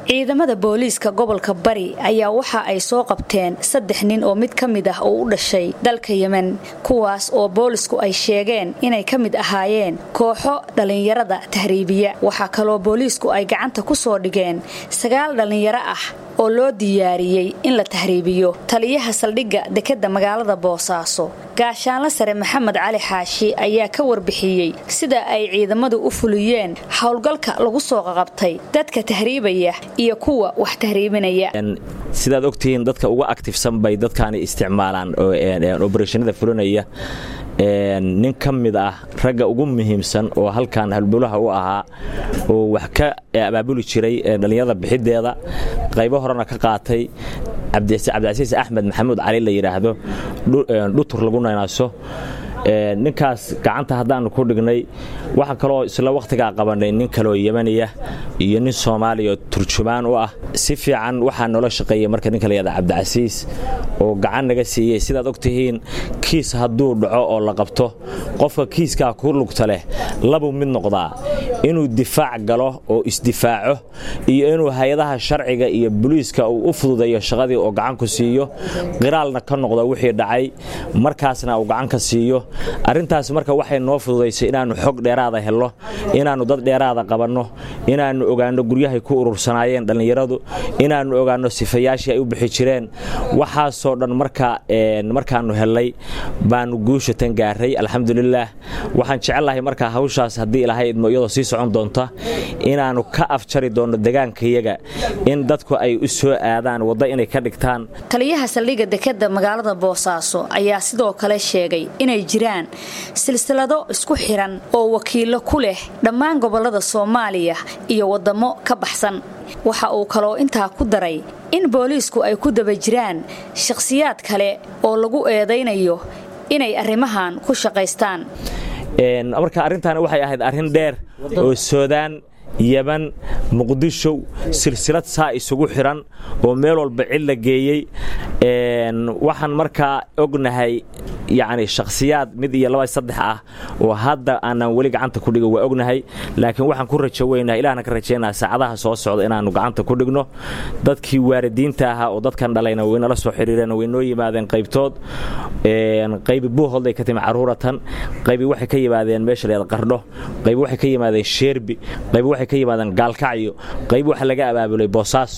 ciidamada booliiska gobolka bari ayaa waxa ay soo qabteen saddex nin oo mid ka mid ah oo u dhashay dalka yemen kuwaas oo boolisku ay sheegeen inay ka mid ahaayeen kooxo dhallinyarada tahriibiya waxaa kaloo booliisku ay gacanta ku soo dhigeen sagaal dhallinyaro ah oo loo diyaariyey in la tahriibiyo taliyaha saldhigga dekedda magaalada boosaaso gaashaanla sare maxamed cali xaashi ayaa ka warbixiyey sida ay ciidamadu u fuliyeen howlgalka lagu soo qaqabtay dadka tahriibaya iyo kuwa wax tahriibinaya sidaad ogtihiin dadka uga aktifsan bay dadkaani isticmaalaan obarashanada fulinaya nin ka mid ah ragga ugu muhiimsan oo halkan halbulaha u ahaa oo wax ka abaabuli jiray dhallinyarada bixideeda qaybo horena ka qaatay cabdicasiis axmed maxamuud cali la yidhaahdo dhutur lagu naynaaso ninkaas gacanta haddaannu ku dhignay waxaa kaloo isla wakhtigaa qabanay nin kaleoo yemaniya iyo nin soomaaliya oo turjumaan u ah si fiican waxaa noola shaqeeyey marka ninka layihahda cabdicasiis oo gacan naga siiyey sidaad og tihiin kiis hadduu dhaco oo la qabto qofka kiiskaa ku lugta leh labuu mid noqdaa inuu difaac galo oo isdifaaco iyo inuu hay-adaha sharciga iyo buliiska uu u fududeeyo shaqadii oo gacan ku siiyo qiraalna ka noqdo wixii dhacay markaasna uu gacan ka siiyo arrintaas marka waxay noo fududaysay inaannu xog dheeraada helno inaannu dad dheeraada qabanno inaannu ogaanno guryahay ku urursanaayeen dhallinyaradu inaannu ogaanno sifayaashii ay u bixi jireen waxaasoo dhan markaannu hellay baannu guushatan gaaray alxamdulilaah waxaan jecellahay markaa hawshaas haddii ilaahay idmo iyadoo sii socon doonta inaannu ka afjari doonno degaankayaga in dadku ay u soo aadaan wadda inay ka dhigtaan taliyaha saldhigga dekedda magaalada boosaaso ayaa sidoo kale sheegay inay jiraan silsilado isku xiran oo wakiillo ku leh dhammaan gobollada soomaaliya iyo waddamo ka baxsan waxa uu kaloo intaa ku daray in booliisku ay ku daba jiraan shakhsiyaad kale oo lagu eedaynayo inay arrimahan ku shaqaystaan marka arrintaani waxay ahayd arrin dheer oo soodaan yeman muqdisho silsilad saa isugu xiran oo meel walba cid la geeyey waxaan markaa ognahay yacni shakhsiyaad mid iyo laba saddex ah oo hadda aanan weli gacanta ku dhigin waa ognahay laakiin waxaan ku rajo weynaha ilahna ka rajaynaa saacadaha soo socda inaannu gacanta ku dhigno dadkii waalidiinta ahaa oo dadkan dhalayna waynala soo xiriireen way noo yimaadeen qaybtood qaybi buuholday ka timi caruuratan qaybi waxay ka yimaadeen meesha leeda qardho qaybi waxay ka yimaadeen sheerbi qaybi waxay ka yimaadeen gaalkacyo qaybi waxa laga abaabulay boosaaso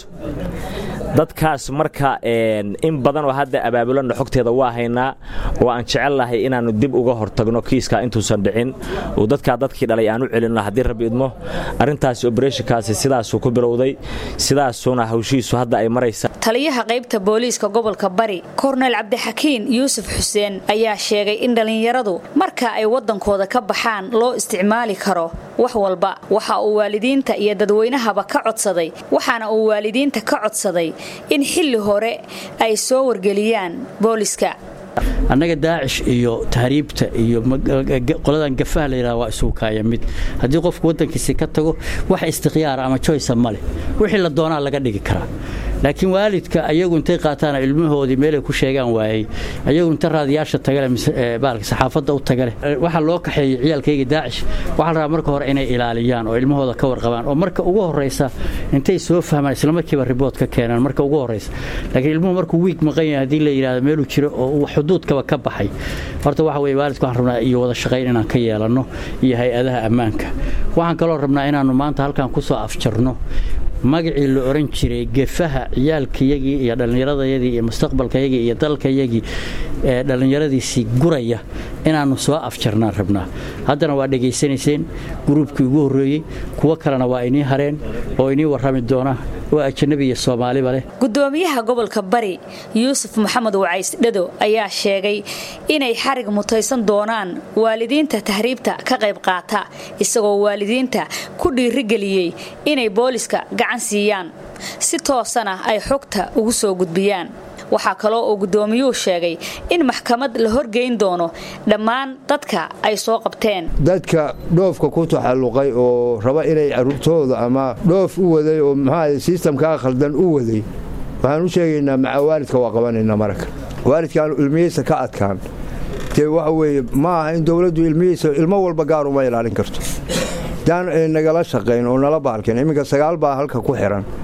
dadkaas marka in badan oo hadda abaabulanna xogteeda waa haynaa oo aan jecelnahay inaannu dib uga hortagno kiiskaa intuusan dhicin oo dadkaa dadkii dhalay aan u celinno haddii rabbi idmo arrintaasi obereshinkaasi sidaasuu ku bilowday sidaasuuna hawshiisu hadda ay maraysa taliyaha qaybta booliiska gobolka bari korneyl cabdixakiin yuusuf xuseen ayaa sheegay in dhallinyaradu marka ay waddankooda ka baxaan loo isticmaali karo wax walba waxa uu waalidiinta iyo dadweynahaba ka codsaday waxaana uu waalidiinta ka codsaday in xilli hore ay soo wargeliyaan booliska annaga daacish iyo tahriibta iyo qoladan gafaha layidhaha waa isugu kaaya mid haddii qofku waddankiisi ka tago wax istikhyaara ama joysa ma leh wixii la doonaa laga dhigi karaa laakiin waalidka ayagu intay qaataan ilmahoodii meelay ku sheegaan waayey ayagu inta raadiyaasha tagale baalka saxaafadda u tagale waxaa loo kaxeeyey ciyaalkayga daacish waxaa la rabaa marka hore inay ilaaliyaan oo ilmahooda ka warqabaan oo marka ugu horraysa intay soo fahmaan islamarkiiba ribood ka keenaan marka ugu horraysa laakiin ilmuhu markuu wiig maqan yahay haddii la yidhahdo meeluu jiro oo xuduudkaba ka baxay horta waxa weye waalidka waxaan rabnaa iyo wada shaqayn inaan ka yeelanno iyo hay-adaha ammaanka waxaan kaloo rabnaa inaannu maanta halkan ku soo afjarno magacii la oran jiray gefaha ciyaalkayagii iyo dhallinyaradayadii iyo mustaqbalkayagii iyo dalkayagii ee dhallinyaradiisii guraya inaannu soo afjarnaan rabnaa haddana waa dhegaysanayseen gruubkii ugu horreeyey kuwo kalena waa inii hareen oo inii warrami doona oo ajanabi iyo soomaaliba leh gudoomiyaha gobolka bari yuusuf maxamed wacays dhado ayaa sheegay inay xarig mutaysan doonaan waalidiinta tahriibta ka qayb qaata isagoo waalidiinta ku dhiirigeliyey inay booliska gacan siiyaan si toosana ay xogta ugu soo gudbiyaan waxaa kaloo uu guddoomiyuhu sheegay in maxkamad la horgeyn doono dhammaan dadka ay soo qabteen dadka dhoofka ku taxalluqay oo raba inay carruurtooda ama dhoof u waday oo muxuaha sistamkaa khaldan u waday waxaan u sheegaynaa maca waalidka waa qabanaynaa maraka waalidkaanu ilmihiisa ka adkaan dee waxa weeye ma aha in dowladdu ilmihiisa ilmo walba gaar uma ilaalin karto daan nagala shaqayn oo nala baalkeen imminka sagaal baa halka ku xiran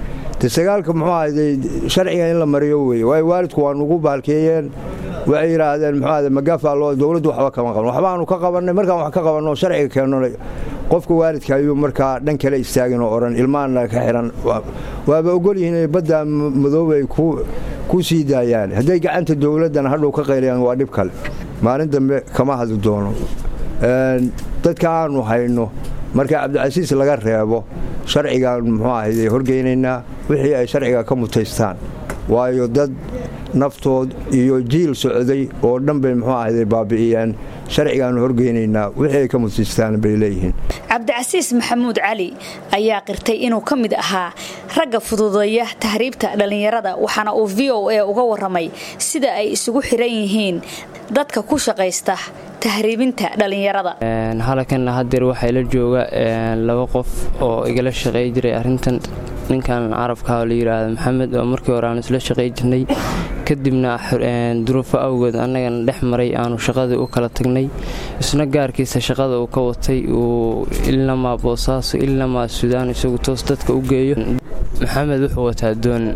de sagaalka muxuu ahayday sharciga in la mariyo weeye waayo waalidku waa nugu baalkeeyeen waxay yidhaahdeen muxuu ahayday magafaa loo dowladdu waxba kama qaban waxbaanu ka qabannay markaan wax ka qabanno sharciga keenno qofka waalidka ayuu markaa dhan kale istaagin oo odhan ilmaana ka xihan waaba ogol yihiin inay badda madoobe ay ku sii daayaan hadday gacanta dowladdana hadhow ka qaylayaan waa dhib kale maalin dambe kama hadli doono dadka aanu hayno marka cabdicasiis laga reebo sharcigaan muxuu ahayday horgeynaynaa wixii ay sharciga ka mutaystaan waayo dad naftood iyo jiil socday oo dhan bay muxuu ahayday baabi'iyeen sharcigaanu horgeynaynaa wixii ay ka mutaystaan bay leeyihiin cabdicasiis maxamuud cali ayaa qirtay inuu ka mid ahaa ragga fududeeya tahriibta dhallinyarada waxaana uu v o a uga warramay sida ay isugu xiran yihiin dadka ku shaqaysta tahriibinta dhallinyarada halakanna hadeer waxaa ila jooga laba qof oo igala shaqey jiray arintan ninkan carabka la yidhaahdo maxamed oo markii hore aanu isla shaqey jirnay kadibna duruufo awgeed annagana dhex maray aanu shaqadii u kala tagnay isna gaarkiisa shaqada uu ka watay uu ilnamaa boosaaso ilnamaa sudaan isagu toos dadka u geeyo maxamed wuxuu wataa doon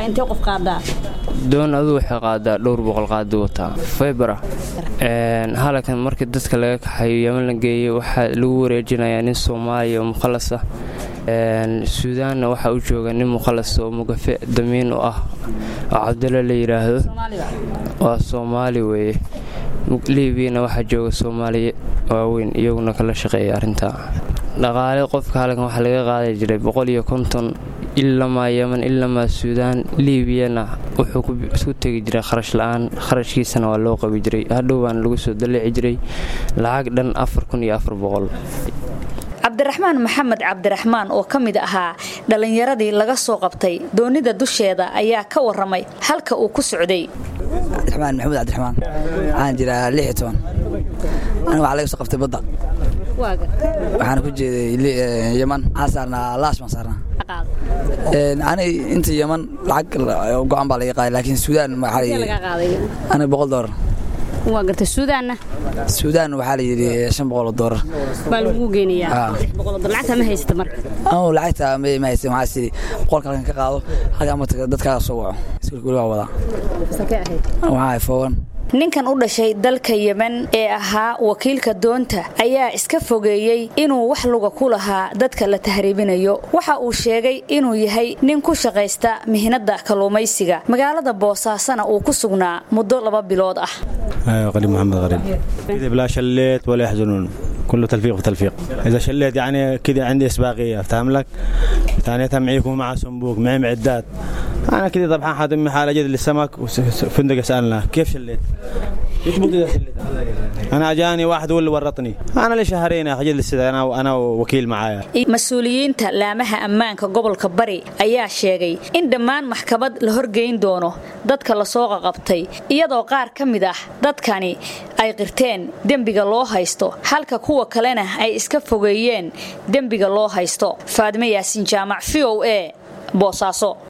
doon aduu waxay qaadaa dhowr boqol qaadi wataa faybara halakan markii dadka laga kaxayo yeman la geeyo waxaa lagu wareejinayaa nin soomaaliya oo mukhalas ah suudaanna waxaa u jooga nin mukhalas oo mugafe damiin u ah oo cabdalla la yidhaahdo waa soomaali weeye liibiyana waxaa jooga soomaaliya waaweyn iyaguna kala shaqeeya arrintaa dhaqaale qofka halkan waxaa laga qaadi jiray boqol iyo konton ilamaa yeman ilamaa suudaan liibiyana wuxuu isku tegi jiray kharash la-aan kharashkiisana waa loo qabi jiray hadhow baana lagu soo dalici jiray lacag dhan afar kun iyo afar boqol cabdiraxmaan maxamed cabdiraxmaan oo ka mid ahaa dhallinyaradii laga soo qabtay doonida dusheeda ayaa ka warramay halka uu ku socday cabdiraxmaan maxamuud cabdiraxmaan waxaan jiraa lix iyo toban aniga waxaa laga soo qabtay badda waxaana ku jeeday yeman waxaan saarnaa laash baan saarnaa ani inta yeman lacag go-an baa laga qaaday laakiin suudaan aniga boqol doolar waa gartay suudaanna suudaan waxaa la yidhi shan boqol oo doolar baa lagu geynayaa lacagta ma haysata marka anu lacagta ma haysta waxaa sidii boqolka halkan ka qaado halkan ama dadkaaga soo waco iskuulka weli waa wadaa waxaa foowan ninkan u dhashay dalka yemen ee ahaa wakiilka doonta ayaa iska fogeeyey inuu wax luga ku lahaa dadka la tahriibinayo waxa uu sheegay inuu yahay nin ku shaqaysta mihnada kalluumaysiga magaalada boosaasana uu ku sugnaa muddo laba bilood ah قريب محمد غريب كذا بلا شليت ولا يحزنون كله تلفيق في تلفيق اذا شليت يعني كذا عندي اسباقيه افتهم لك ثانيتها معيكم مع صنبوق معي معدات انا كذا طبعا حادمي حاله جد للسمك وفندق سالنا كيف شليت انا اجاني واحد هو اللي ورطني انا لي شهرين يا اخي جد انا انا وكيل معايا mas-uuliyiinta laamaha ammaanka gobolka bari ayaa sheegay in dhammaan maxkamad la horgeyn doono dadka lasoo qaqabtay iyadoo qaar ka mid ah dadkani ay qirteen dembiga loo haysto halka kuwa kalena ay iska fogeeyeen dembiga loo haysto faadime yaasiin jaamac v o a boosaaso